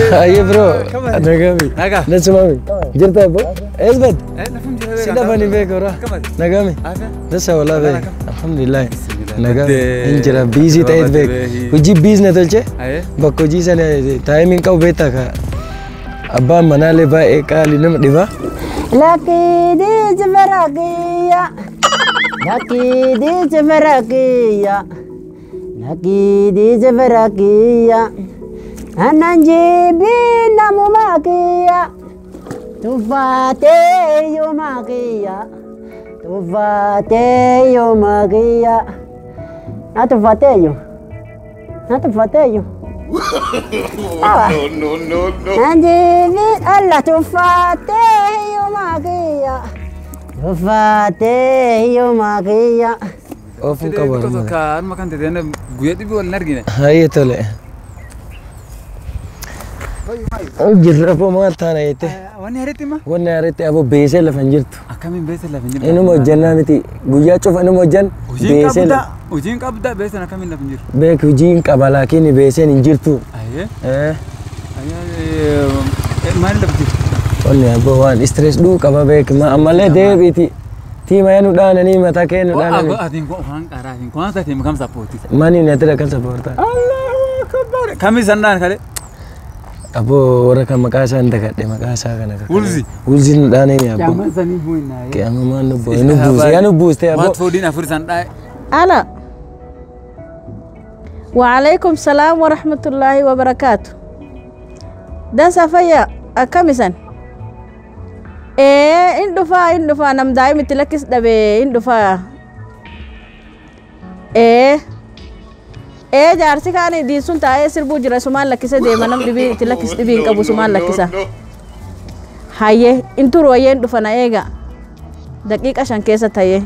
Aye bro, Kamal. nagami. Naga. Nasumami. Jirta bo? Esbet. Eh, lafum jira be. Sida bani beko ra. Kamal. Nagami. Afa. Dasa wala be. Nagam. Alhamdulillah. Bismillah. Nagami. Badee. Injira busy ta'e Badee. bek. Hojii business tolche. Aye. Bakka hojii sana taayimiin qabu beektaa ka. Abbaan manaalee baay'ee qaalii nama dhiba. Lakidi jibarakiya. Lakidi jibarakiya. Lakidi jibarakiya. Ananjibi namumakiya. Tufate yomakiya. Tufate yomakiya. Na tufate yo. Na tufate yo. no, no, no. Anjibi alla tufate yomakiya. Tufate yomakiya. Oofuu Fide qabu tokko harma. tokko harma kan ta'e na guyyaa dhibii wal hin argine. Hayyee tole. Jirra boo maal taana jette. Wanni haritti ma? Wanni haaritti aboo beesee lafa hin jirtu. Akkamiin beesa lafa hin jiru? Inuma hojjannaa miti. Guyyaa cufa inuma hojjan Hojiin beesee qabda. lafa. Hojiin qabda beesan akkamiin lafa hin jiru? Beek hojiin qaba laakiin beeseen hin jirtu. Ayyee. Eh, Ayyee. Maal lafa jiru? Wanni aboo waan stress dhuu qaba beek ma ammallee deebiiti. Tiima yaa nu dhaananii mataa kee nu dhaananii. Atiin kun waan qaraa atiin kun haasa ta'e kam sappooti. Mani na tira kan sapoortaa. Allahu akbar. Kamii sandaan kale? Aboo warra kan maqaa isaa hin dagadhe maqaa isaa kana. kakkabe. Wulzi. Wulzi nu dhaananii aboo. Jaaman sanii bu'inaa. Qiyama maan nu buuse. Nu buuse yaa nu buuste aboo. Waat foodiin afur sandhaa. ألا وعليكم السلام ورحمة الله وبركاته ده سفيا أكمسن إيه إن دفا إن دفا نم دايم تلكس دبي إن دفا إيه إيه جارسي كان دي سن تاي سربو جرا سمان لكيسة دي منم دبي تلكس دبي إنك أبو سمان لكيسة هاي إنتو روين دفا نايجا دقيقة عشان كيسة هاي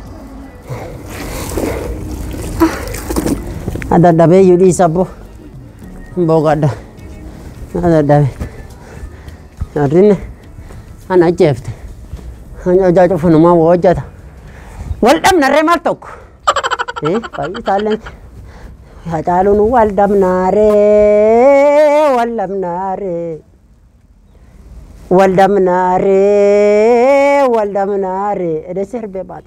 Adadhabee iyyuu dhiisa abbo. Boogadha. Adadhabe. Arrinne ana ajjeefte. Ana hojaa cufanumaa waa hojjata. Wal dhabnarree maal tokko. Fayyisaalleen. Hacaaluun wal dhabnaaree wal dhabnaaree. Wal dhabnaaree wal dhabnaaree. Edessa herbee baate.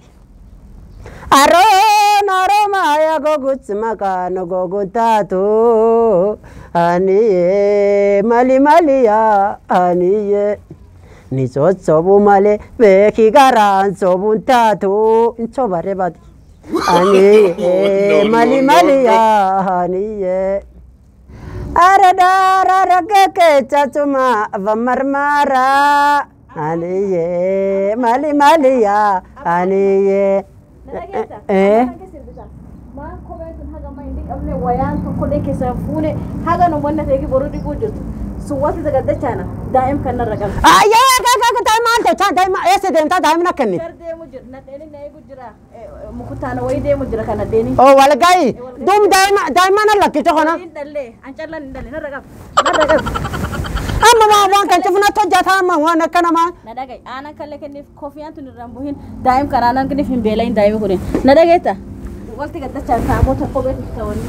Aroon aromaya goguts makano gogutaatu aniye mali maliya aniye ni sossobu male beeki garaan sobun taatu insobare badi aniye mali maliya aniye aradara rageke chachuma vamarmara aniye mali maliya aniye eh Maan kopheen sun haga amma hin dhiqamne wayaan tokkollee keessaa fuune haga nu wanna ta'e boruu dhiquu jirtu sun wanta sagaddachaana daa'im kan narra qabdi. Ayyee gaga daa'imaan tolchaan daa'ima eessa deemtaa daa'imna kenni. Gar deemu jira nadheeni na eegu jira mukutaana wayii deemu jira kan nadheeni. Oo walgayi duuba daa'ima daa'imaan lakkite kana. Hin dhallee an callan hin dhalle narra qabdi narra qabdi. Amma waan waan kan cufnatti hojjetaa amma waan akkana maan. Na dhagaye aanan kallee kenniif koofiyaan tun irraan buhin daa'im kan aanan kenniif hin beelayin daa'imi kunin na dhageetta. Walti gaddachaan saamoota kopheen ta'anii.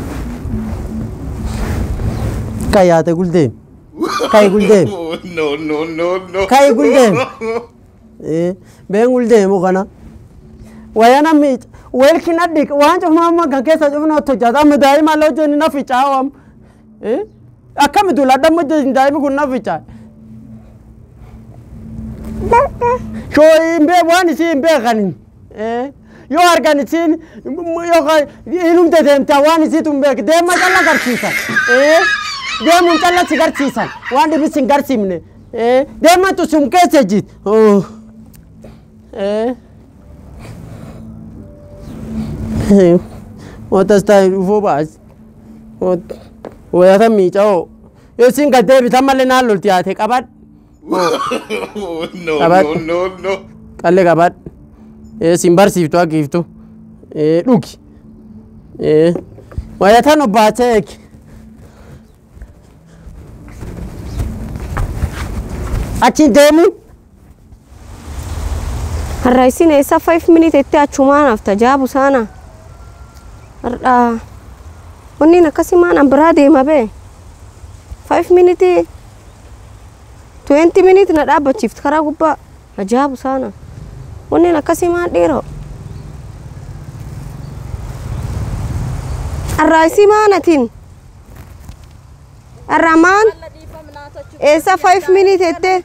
Kai yaate guldeem. Kai guldeem. no, no, no, no. Kai guldeem. Been guldeemu kana. Wayana miic weelki nadhiq waan cufna amma kan keessa cufnatti hojjeta amma daa'ima illee hojjenni na ficaawam. Akkami duladha amma hojjetin daa'imi kun na ficaa. Shoo hin bee waan isii hin beekanin. Yoo argan isiin yookaan inumte deemtaa waan isiitu hin beek deema calla garsiisan. Deemuun calla si garsiisan waan dhibis hin garsiifne. Deematu sun keessa jiit. Wata staayi dhufuu baas. Wayata miica'oo. Yoo isin gad deebitan malee naan lolti yaate qabadhu. no, Abat. no, no, no. qallee qabadhu. Sin barsiiftu akkiiftu. Dhugi. Wayatan obbaatee eegi. Achi deemu. Har'a isin eessa 5 minute itti achumaan hafta jaabu sana. Har'a wanni akkasii maan an biraa deema bee. 5 minute 20 minute na dhaabbachiifti karaa gubbaa ajaa'ibu saana wanneen akkasii maan dhiiroo arraayisii maanatiin arramaan eessa 5 minute jettee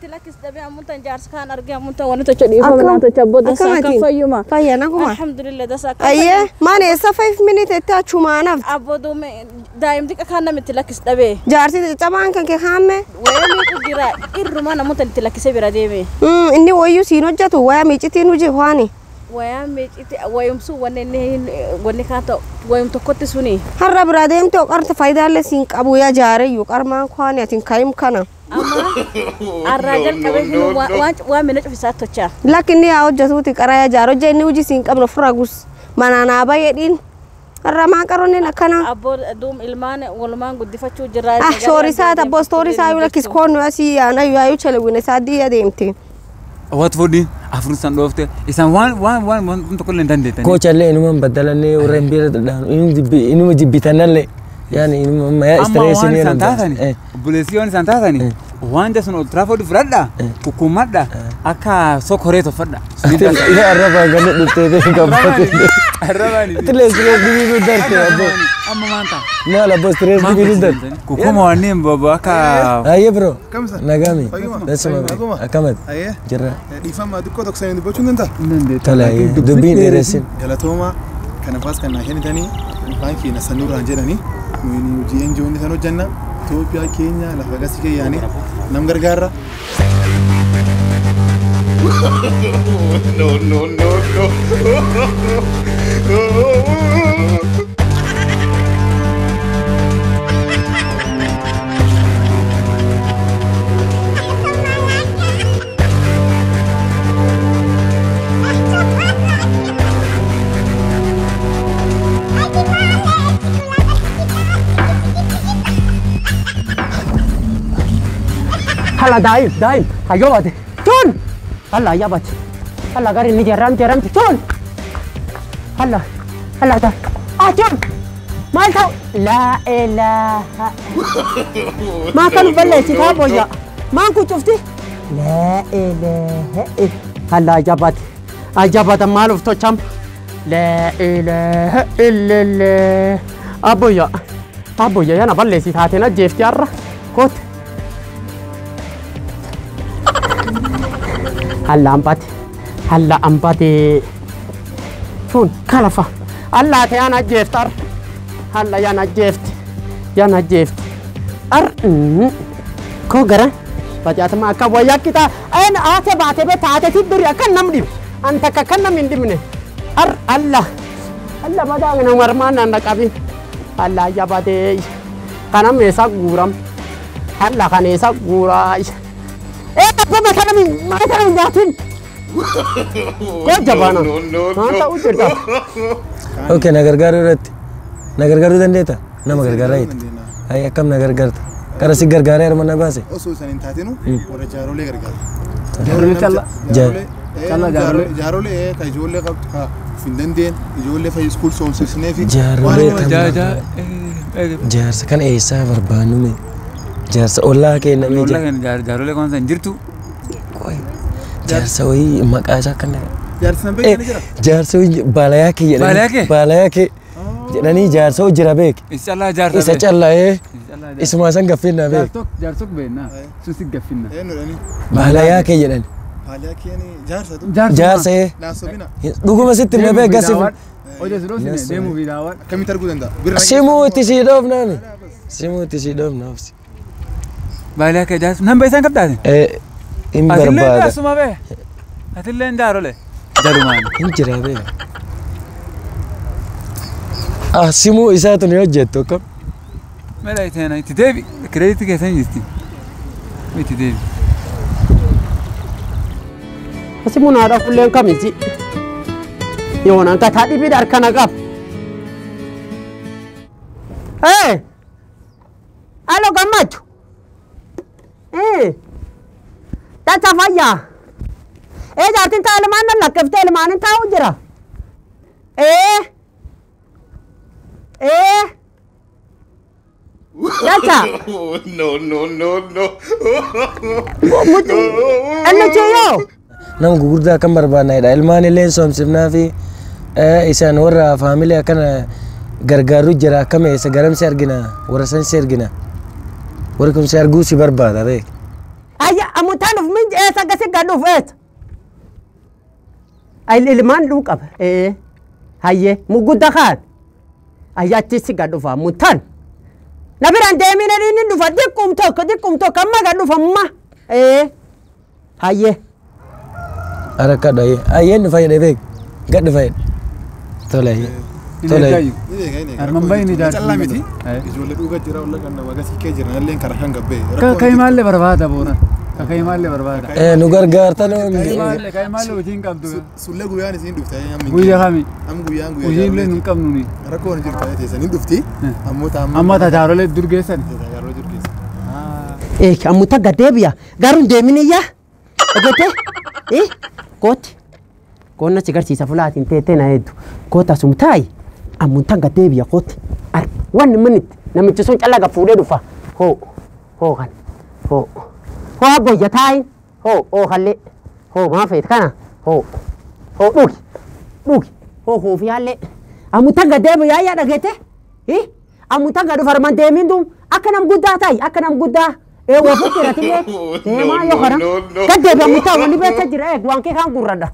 fayya naguma ayyee maan eessa 5 minute jettee achumaanaaf daa'imti kan namitti lakkis dhabee jaarsi caccabaan kan kee kaamme wayanii jira irruma namoota itti lakkisee bira deeme inni wayyuu siin hojjetu waya miicitiin hojii waani wayaa meeciti wayumsu wanne inni wanni kaan ta'u wayum tokkotti suni har'a bira deemte qarta faayidaalee siin qabu yaa jaareyyuu qarmaan kwaani atiin kayim kana amma arraa jalqabee hin waan mina cufisaa tochaa lakki inni yaa hojjetuuti qara yaa jaar hojja inni hojii siin qabnu ofirraa gus manaa naa bayyadhiin har'a maan qaroonneen akkana abboo duum ilmaan walumaan guddifachuu jirraa ah shoorisaa tabboo stoorisaa yoo lakkis koonnu asii yaana yaayuu chalawwina isaa dii adeemte Wat fudhiin afur san dhoofte isaan waan waan waan waan tokko illee hin dandeettanii. Koochallee inuman badalannee warreen bira dhaanu inuma jibbitanallee yaani inuma mayaa Amma waan istireesii isaan taatani obboleessii waan isaan taatani waan jasun ol tiraafoodi fudhadha kukkumadha akka sokoree toffadha. Ila arrabaa ganne dhuftee qabbate. Arrabaani. Atilee istirees dibiisu darte abbo. Amma maanta. Maal abbo istirees dibiisu darte. Kukkuma wanneen bobo akka. Ayyee bro. Kamsa? Nagami. Fayyuma? Dasuma Naguma? akkamati. Ayyee. Jirra. Dhiifama xiqqoo tokko sanii dubbachuu hin danda'a. Tola ayyee dubbiin dheeressin. Galatooma kanafaas kan naa kennitanii baankii na sanuuraan jedhanii nuyi hojii enjoonni san hojjanna Itoophiyaa keenya lafa gasii keeyyaanii nam gargaarra. No, no, no, no. Hala daim, daim. Ayo bate. Chun. Hala ya bate. Hala gari ni jaram jaram chun. Hala. Hala da. Ah chun. Mal tau. La ilaha. Ma kan balle si ta boya. Ma ku chufti. La ilaha. Hala ya bate. Ajabata mal of to cham. La ilaha illallah. Aboya. Aboya yana balle si ta tena jefti arra. Kot. halla ambate halla ambate tun kalafa alla ta yana jeft ar halla yana jeft yana jeft ar mm, ko gara bajata ma akka wayya kita ayin ate baate be taate tidduri akan nam dib anta ka kan nam indimne ar alla alla bada ngana marman nan qabi alla ya bade kanam esa guram alla kan esa gurai Eh, apa macam ni? Macam ni jatin. Kau jabana. No, no, no, Manta no. ujjirta. Okay na gargaaruu irratti. Na gargaaruu dandeetta? Nama gargaaraa jirti. Ayi akkam na gargaarta? Kara si gargaaree harma na baase? Osoo isaan hin taatinu warra jaarolee gargaara. Jaarolee calla. Jaarolee. Calla jaarolee. Jaarolee ka ijoollee qabdu ka of hin dandeen ijoollee fayyi iskuul soomsisnee fi Jaarolee waan kan- Jaa jaa. Jaarsa kana eessaa barbaannume? Jaarsa ollaa kennamee Jaarolee jira. kan jaarolee kan san jirtu. Jaarsa wayii maqaa isaa kan jaarsi nan beekne jira. jaarsa wayii baalayaa kee jedhanii. Baalayaa kee? Baalayaa kee jedhanii jaarsa hojii jira beek. Isa callaa jaarsa. Isa calla'ee isuma san gaffinnaa beek. Jaarsok jaarsok beekna. Susi gaffinna. Eenyudhani? Baalayaa kee jedhan. Haaliyaa keeni jaarsatu. Jaarsa ee Laasobina. dhuguma sitti himna beek gasif. Oja si dhoofsine deemuu fi daawwan. Akkamitti arguu danda'a? Birra Simuu itti sii dhoofnaani. Simuu itti sii dhoofnaafsi. Baay'ee akka jaarsa. Nan beesan qabdaate. Eh, hin Atillee barbaada. asuma bee. Atillee jaarole. Jarumaan. Hin jira beeka. Ah, simuu isaatu ni hojjettu akkam. Mela itti itti deebi. Kireeditii keessan jirti. Itti deebi. Asi mun haadha fulleen kamisi. Yoonaan kataa dhibiidha harkana qab. Ee! Alo gammachuu. Ee! Tata fayyaa. Ee jaartiin taa ilmaan nan lakkiftee ilmaanin taa'u jira. Ee! Ee! Dacha. Oh, no, no, no, no. Anna cheyo. nama gugurdaa kan barbaannedha ilmaan illee soomsifnaa fi eh, isaan warra faamilii akkana gargaaru jira akkam eessa garamsi argina warra san si argina warri kun si arguu si barbaada beek Ayya amutaan of min eessa gasi gadhuuf eessa. Ay ilmaan dhuu qaba. Ee. Hayyee mugudda kaan. Ayya achi si gadhuufa amutaan. Na biraan deemina inni dhufa xiqqum tokko xiqqum tokko amma gadhuufa amma. Ee. Hayyee. arakadha ayyeen dhufa jedhe beek gad dhufa jedhe tole ayyee tole ayyee. Arman bayi ni jaarsi. Callaa miti. Eh. Ijoollee dhugaa jira walla kan nama agarsiis kee jira nallee karaa kan gabbee. Kakkai maallee barbaada boona. Kakkai maallee barbaada. Eh, nu gargaartan Kakkai maallee kakkai maallee hojii hin qabdu. Sullee guyyaan isin dhufte amma. Guyyaa kami. Am guyyaan guyyaa. Hojii illee hin qabnu ni. Rakkoon jirtu ta'ee teessan hin dhufti. Ammoo taa'amma. Amma tajaajilee dur geessan. Tajaajiloo jiru keessa. Ee amuta gadeebiya garuu deeminiyyaa. Dhagete. Ee kooti. Koonna si garsiisa fulaatiin teettee na hedduu. Koota sum taayi. Amuta gadeebiya kooti. Ar wanni minitti namichi sun callaa fuudhee dhufa. Hoo hoo kan. Hoo. Hoo abboyya taayin. Hoo hoo kallee. Hoo maa feet kana. Hoo. Hoo dhugi. Dhugi. Hoo hoofi haallee. Amuta gadeebiyaa yaa dhagete. Ee amuta gadu farman deemin dum akka nam guddaa taayi akka nam guddaa. Ee wafu jiratillee. Deemaa yoo kana. no, no. Gaddeebi amutaa wanni beekta jira eeg waan kee kan gurradha.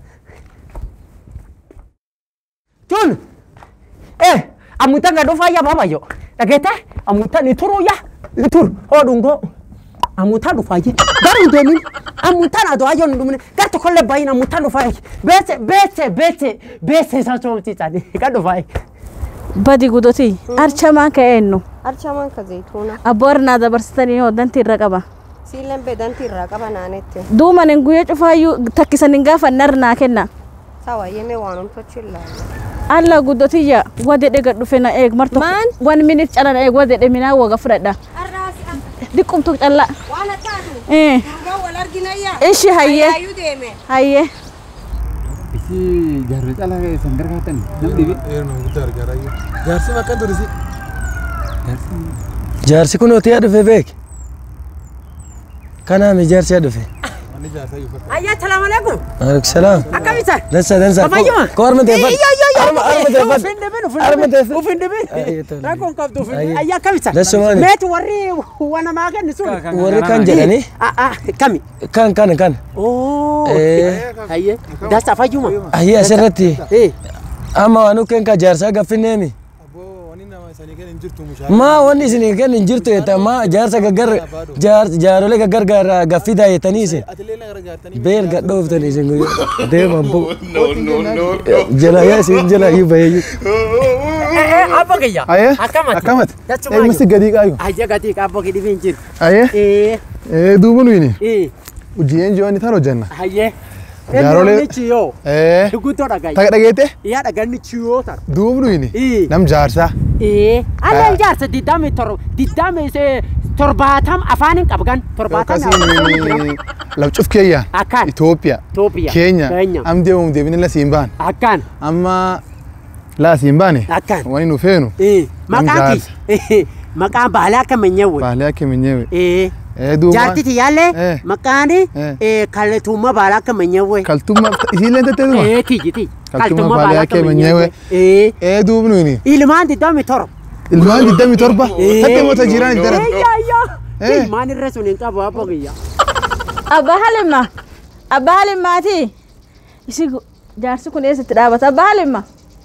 Tun. Eh, amutan gadu fayya babayyo. Dhageete amutan ni turu ya. Ni tur. Hoo dhungoo. Amutan dhufaayi. Garuu deemin. Amutan adoo ayyoo ni dhumne. Gar tokkollee baay'ina amutan dhufaayi. Beese beese beese beese isaa soomsiisani. Kan dhufaayi. badi gudoti archamaa ka'eennu Archaman ka zayituuna. abboornaa dabarsitanii yoo danti irra qaba Siileen beedanti irraa qaba naanetti. duumanin guyyaa cufaayyuu takkisanin gaafa narnaa kenna Sawa yemee waan umtochi ilaalu. alla guddotiyya wadedhe gad dhufe na eeg marto Maan? wan minit cala na eeg wadedhe minaa waga fudhadha diqqumtu calla Waan attaatu. Eh, Dhugaa wal arginayyaa. ishi hayyee Ayyuu deeme. hayyee Isi jaarri cala keessan gargaartan nam dhibe. Eeruma guddaa argaa jirra. Jaarsi makka durisi. jaarsi kun otii yaa dhufe beek kanaami jaarsi yaa dhufe Wanni jaarsa iyyuu fakkaata. Ayyaa salaamu alaikum. maaleykum salaam Akkamisan? dansa dansa Afayyuma? ko harma teeffadhu Iyyo iyyo iyyo. harma harma teeffadhu Ufin dhibin ufin Harma dhibin. teeffadhu. Ufin dhibin. Ayyee, tole. Rakkoon qabdu ufin Ayyee. dhibin. Ayyaa akkamisan? Dassumaani. Meetu warri waan namaa kenni sun. warri kan jedhani Ah ah kami. kan kan kan Oh. Eh. Hayyee. Dasa fayyuma. ayyee asirratti Eh. amma waan nukkeen ka jaarsaa gaffinneemi Abboo wanni nama isaanii kenna hin jirtu mushaa. maa wanni isin kenn hin jirtu jetta maa jaarsa gaggar jaar- jaarolee gaggar gaffidaa jettanii isin Atilee na gargaartanii. beel gadhooftan isin guyyaa deeman bu No, no, no, no. jala yaa isin jala iyyuu baheeyyu Eh eh abba kiyya. Ayee. Akkamati. Akkamati. Dachumaa Eegumsi gadii qaayu. Ayya gatii qabbo gidi bin jiru. Ayee. Eh. Ee duuba nuyini. Eh. Hojii ji'oonni tan hojjanna. Hayyee. Jaarolee- Inni chiyoo. Ee. Duguddoo dhagaye. Taga dhageette. Yaa dhaganni chiyoo tar. Duuba nuyini. Eh. Nam jaarsaa. Eh. Alla ijaarsa diddami tor diddami se torbaatam afaanin qabgan torbaatam Akkasiin labcuf keeyyaa. Akkaan. Itoophiyaa. Itoophiyaa. Keenya. Keenya. Am deemuun deebine la siin baan. Akkaan. Amma laa siin baane. Akkaan. Wani nu feenu. Eh. Nam Maqaan kee. Maqaan baalaa akka manyeewwe. Baalee akka minyeewe. Eh. Ee duuba. Jaartiti yaallee Eh. maqaan Eh. eh kalletummaa baalaa akka manyeewwe. Kaltummaa isiillee tettee duuba. Eh kiyyiti. Kaltummaa baalaa akka manyeewwe. Eh. Ee duuba nuyini. Ilmaan diddami tor. Ilmaan digdami torba. Eh. Tattee moota jiraan itti daran. Ayya ayya. Eh. Ilmaan irra sun hin qabu abbo kiyya. abba halimma abba halimmaati isi gu- jaarsi kun eessatti dhaabata abba halimma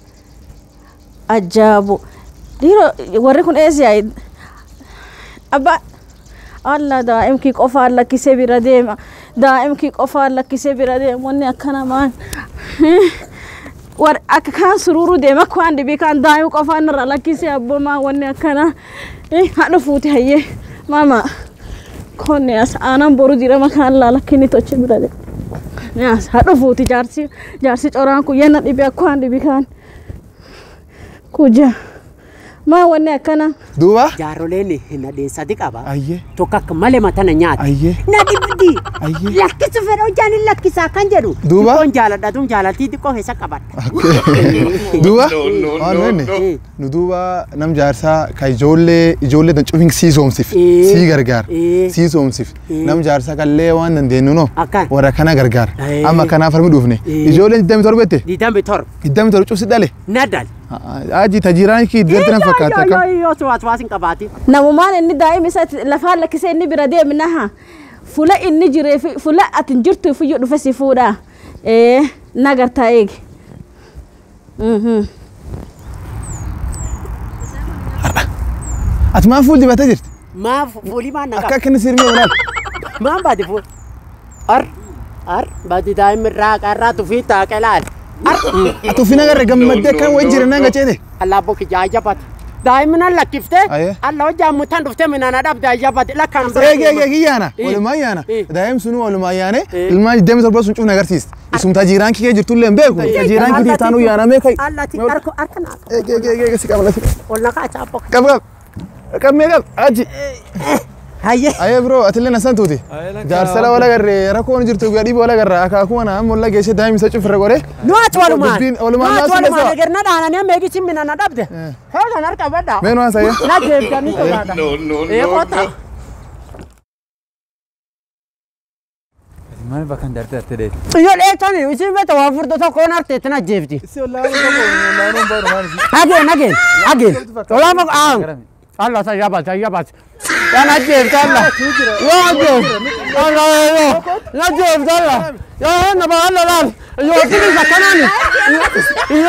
ajaabu dhiiro warri kun eessi yaa'i abba alla daa'imkii qofaan lakkisee bira deema daa'imkii qofaan lakkisee bira deema wanni akkana maan war akka kaan sururu deema akka waan dhibii kaan daa'im qofaan irra lakkisee abbomaa wanni akkana Eh, haadha fuuti hayyee maama konne as aanan boru dirama kaan laalakkinni toche bira de as haadha fuuti jaarsi jaarsi coraan kun yenna dhibi akka waan dhibi kaan kuja maa wanni akkana Duuba. Jaaroleen nadheessati qaba. Ayyee. Tokko akka malee matana nyaata. Ayyee. Na dhib- argi Ayyee. lakkisu fedha hojjaan hin lakkisaa kan jedhu Duuba? xiqqoon jaaladha tun jaalaltii xiqqoo keessa qabadha duuba No, no, waan no, inni no. nu duuba nam jaarsaa ka ijoollee ijoollee dan cufin sii soomsif Eh. sii gargaar Eh. sii soomsif Eh. nam jaarsaa kallee waan dandeenyu no Akkan. warra kana gargaar Eh. amma kanaaf harmi dhufne Eh. ijoolleen digdami torbette diidambi torba digdami torba cufsi dhale nadal aji tajiraan kii dirti nan fakkaata akka yoo suwaas waas hin qabaatin namumaan inni daa'ima isa lafaan lakkisee inni bira deeminaha fula inni jiree fi fula ati hin jirtu iyyuu dhufe si fuudha ee nagartaa eegi Mhm. ati maan fuul dibatee jirti maa fuulii maan na akka qaba akka inni sirmee walaal maan baati fuul ar ar baati daa'imni irraa qarraa tufii taaqe laal ar ati ufin agarre gammaddee akkan wayi jiran nan gaceete allaa bokki jaajabate daa'imni nan lakkiftee Aye. alla hojjaan mutan dhuftee minana dhabde ajabate lakkaan eegi eegi eegi yaana Eh. walumaa yaana Eh. daa'im sunu walumaa yaane Eh. ilmaan digdami torba sun cufna agarsiist isum tajiraan kii kee jirtullee hin beeku tajiraan kii tiitaanuu yaanamee kai allati arko arka naa eegi eegi eegi eegi si qaba lati ol nakaa chaapok qab qab qab mee qab aji hayye ayee bro atillee nasan tuuti jaarsala wala garre rakkoon jirtu guyyaa dhiibii wala garra akaakuma na amma wala geesse daa'im isa cufirra godhe nu ati walumaan Dubbiin walumaan nu ati naasuu walumaan keessaa. egerna dhaananii meegichi minana dhabde heegan harka badhaa mee nu haasa'e na jeebdanii sodaadha No, no, ee no, koota no. Maal bakka hin darbee ati dheedhi? iyo dheetani isin beta waa furdo tokkoon arteetti na jeebdi ageen ageen ageen olaama aan Allah sa yabat yabat ya na jeebdi Allah yo jeeb Allah yo na jeebdi Allah yo na ba Allah laal yo tini zakanani yo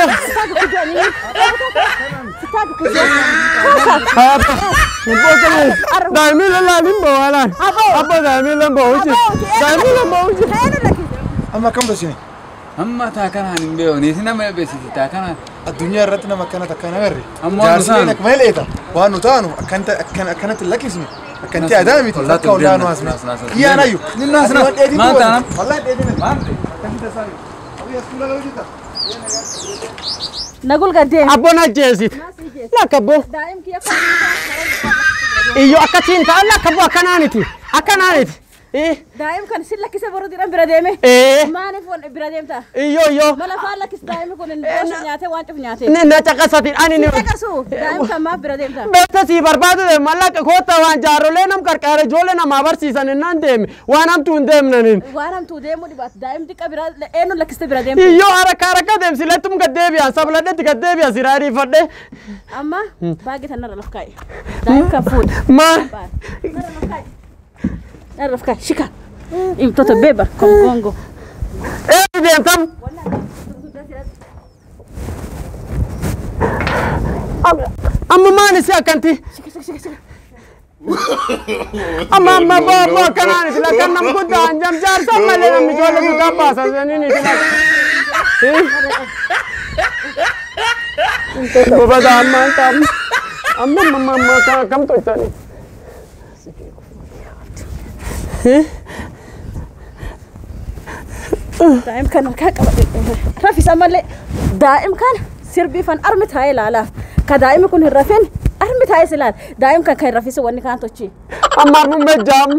Daimi lala limbo walan. Abba daimi limbo uji. Daimi limbo uji. amma kam dosini Amma taa kanaan hin beeku. Niitii nama beeksisi taa kanaan. addunyaa irratti nama akkana takka na garre Amma waan nu jaarsileen taanu. akkuma leeta waan nu taanu akkanta akkan akkanatti lakkisnu akkanti Nas- adaa miti ollaatti akka hundaa nu deemna. haasne Nas- nas- nas- kiyyaan ayyu Ni nas- nas. Maal taanam? wallahi dheedine Maal? akkamitti tasaa Abiyyaa suula gahu jirta nagul gaddee Abbo na jeesit. Lakka abbo. daa'im kiyya Iyyo akkasiin ta'a lakka abbo akkanaaniti. Akkanaaniti. Eh. daa'im kan sin lakkise boruu didhan bira deeme Eh. maaliif wan bira deemta Iyyo iyyo. mala faan lakkis daa'imni kun hin boosha nyaate waan cuf nyaate Ni na caqasatin ani ni. Dhaqasu daa'im kan maaf bira deemta Beekta sii barbaadu de mallaqa koota waan jaarrolee nam qarqaara ijoollee namaa barsiisan innaan deeme waan hamtuu hin deemnanin. waan hamtuu deemuu dhibaatu daa'im xiqqa bira eenyu lakkiste bira deemtu Iyyo haraka haraka deemsilettum gaddeebi'an sabladhetti gaddeebi'an siraadii fadhe. amma baagi tan narra laf kaa'i daa'im kan fuudha Maal? narra laf kaa'i narra laf kaa'i shika imtota beeba kongongo Eebi deemtam. Amma maani si akkanti? Amma amma boo boo akkanaaniti lakkan nam guddaan jam jaarsan malee namni ijoollee guddaa baasan saniiniti lakka. Bobata amma anta amma amma amma amma akka akkam tolchani. daa'im kan harkaa qaba rafisa malee daa'im kan sirbiifan armi taa'ee ilaalaaf ka daa'imni kun hin rafin armi taa'ee si ilaala daa'im kan kan hin rafise wanni kaan tochi Amma armumme jaam.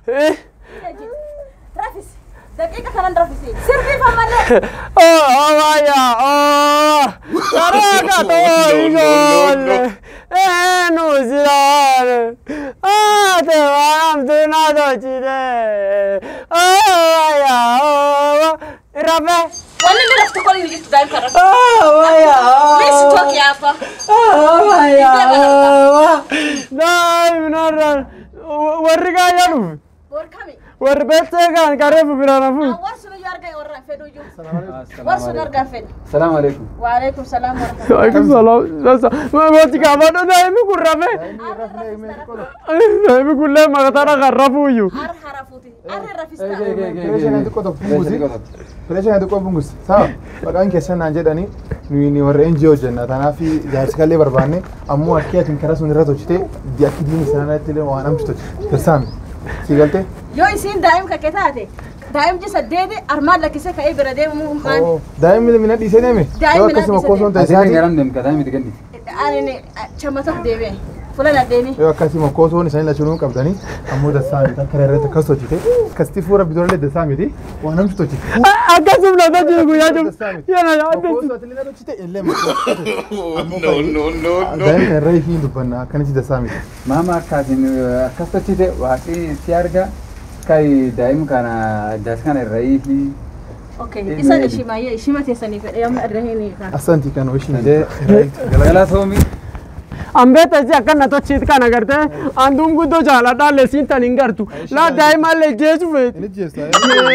rafis daqiiqa kanan rafisi sirbiifan malee Oh, oh, vaya, oh. Caraca, no, no, no. Eh, no, silare. Ah, te van tu na docide. Oh, vaya, oh. Rafe. wanni inni raftu kun hin jirtu daa'im kan rafise Oh, vaya, Please oh. talk yaafa Oh, vaya, oh. Dai, minarra. Warri gaya nu. warkami Warri bete kan karefu birana fu. war sunu yoo argaa warra fedhu iyyuu war sunu argaa fedhu Salaamu alaikum. waalaikum salaam warahmatullahi Waalaikum salam. Sasa, mati kama ndo daimi kurrafe. Daimi kulle makatara karrafuyu. ar harafuuti ar rafista Pireesha kan xiqqoo tokko bungusi. Pireesha kan xiqqoo bungusi. Sawa. Maqaan keessan naan jedhani nuyi ni warra NGO jenna. Kanaaf jaarsi kallee barbaanne ammoo akkii atiin karaa sun irra tolchite akki diini isaaniitti illee waan amchi tolchi. Tirsaami. Si galtee? yoo isiin daa'im kakke taate daa'imji saddeeti armaan lakkisee ka'ee bira deemuu maali Daa'imni mina dhiisee deeme. Daa'imni Yoo mina akkasuma dhiisee koo son ta'e Asiin siyaati. garam deemka taa'ee miti ganni. ani chamatof deemee Fuula nadheeni. yoo akkasii mokkoosoon isaanii lachuu qabdanii ammoo dassaa miti akka irratti akkas hojjete akkasitti fuula bitoollee dassaa miti waan namti hojjete. akkasuma na tajaajila guyyaa jiru Dassaa miti. yana yaadde Mokkoosu ati illee hojjete illee mokkoosu. No, no, no, no. Daa'imni irra ishii dubbanna akkanitti dassaa miti. Maama akkaatiin akkas tochite waaqni si arga kai daa'im kana das kana irraa fi Okay, isa ishimaayee ishima teessanii fedhee amma irra hin Asanti kan ishiin galatoomi ambeetasi akkana tochiit kan agarte anduun guddoo jaaladhaalle siin tan hin gartu laa daa'imallee jeesu feet Inni jeessa.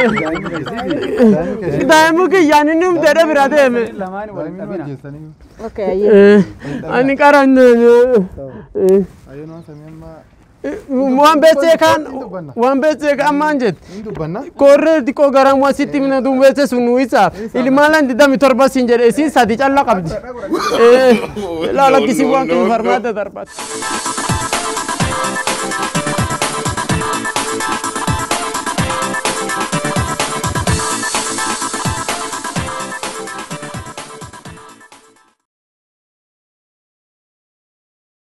daa'imu kiyyaan inni humteedhe bira deeme lamaan wal qabina jeessanii. Okay, ayyee. ani qaran Ayyoo waan samii amma waan beeksee kaan waan beeksee kaan maan jette hin dubbanna. korree xiqqoo garamuu asitti mina duumbeesse sun nu isaaf ilmaalan digdami torba siin jedhe isiin sadi calla qabdi laalakkisii waan kun farmaata darbata